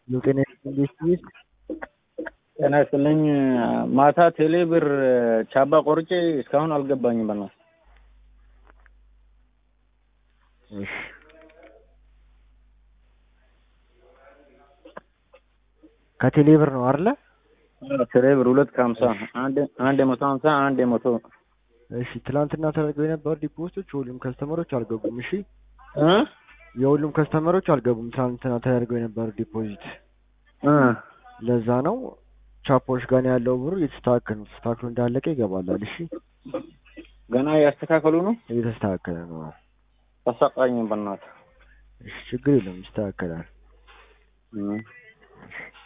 የጤና ኢንዱስትሪ ጤና ይስጥልኝ። ማታ ቴሌ ብር ቻባ ቆርጬ እስካሁን አልገባኝም። በና እሺ ከቴሌ ብር ነው አይደለ? ቴሌ ብር ሁለት ከሀምሳ አንድ አንድ የመቶ ሀምሳ አንድ የመቶ እሺ ትናንትና ተደርገው የነበሩ ዲፖዚቶች የሁሉም ከስተመሮች አልገቡም። እሺ እ የሁሉም ከስተመሮች አልገቡም። ትናንትና ተደርገው የነበሩ ዲፖዚት እ ለዛ ነው ቻፖች ጋር ነው ያለው ብሩ እየተስተካከለ ነው። ተስተካክሎ እንዳለቀ ይገባላል። እሺ ገና ያስተካከሉ ነው። እየተስተካከለ ነው። ተሰቃኝ በናት እሺ ችግር የለም ይስተካከላል። እ